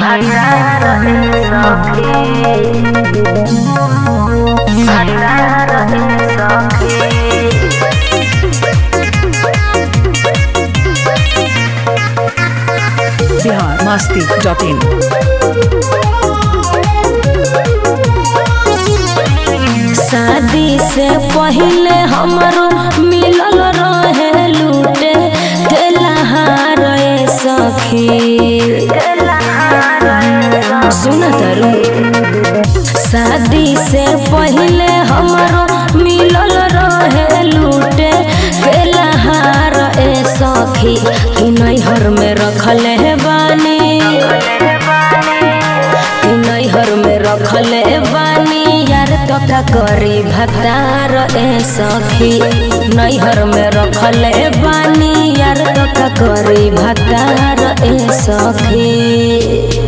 Bihar Masti dot in शादी से पहले हमरो मिलल रहे लूटे तेलहार ए सखी सुन तरु शादी से पहले हमरो मिलल रहे लूटे तेलहार ए सखी कि नैहर में रखल है बानी कि नैहर में रखले बानी यार तो का करी भतार ए सखी नैहर में रखले बानी यार तो का करी भतार ए सखी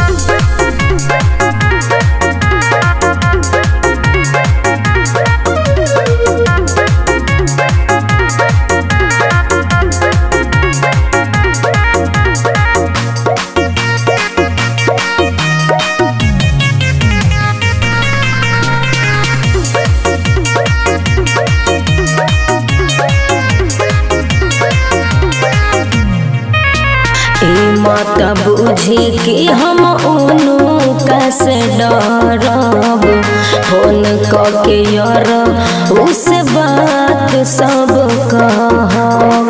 ई मत बुझी कि हम उनु कैसे डरब फोन के यार उस बात सब कहब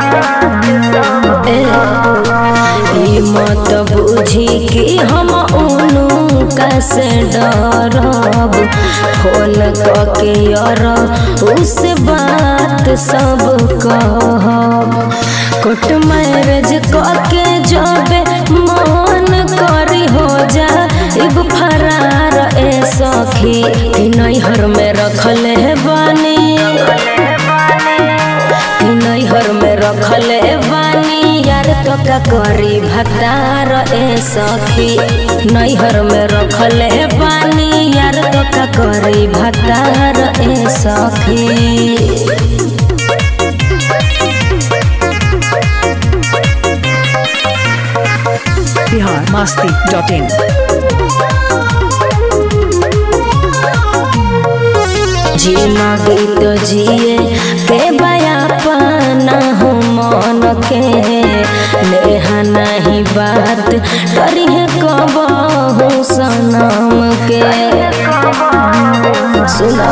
ए, ई मत बुझी कि हम उनु कैसे डरब फोन के यार उस बात सब कहब कोट मैरेज के जबे मन करी हो जा इब फरार ए सखी कि नैहर में रखल है बानी कि नैहर में रखल है बानी यार तो का करी भतार ए सखी नैहर में रखल है बानी यार तो का करी भतार ए सखी बिहार मस्ती डॉट इन जीना गीत जिए के बया पाना हो मन के नेहा नहीं बात डरी है कबहू सनम के सुना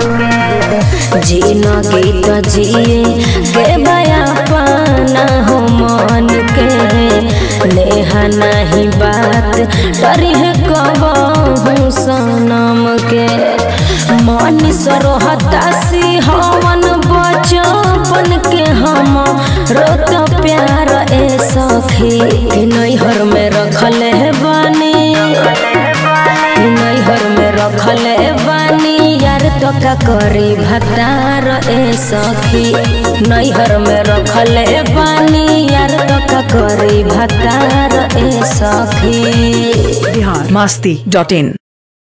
जीना गीत जिए के बया पाना हो मन के नेहा नहीं बात डरी है कबहू सनम के मन सरोहतासी हवन बचपन के हम रोत प्यार ए सखी कि नैहर में रखल है बानी कि नैहर में रखल है बानी यार तो का करी भतार ए सखी नैहर में रखल है बानी यार तो का करी भतार ए सखी बिहार मस्ती डॉट इन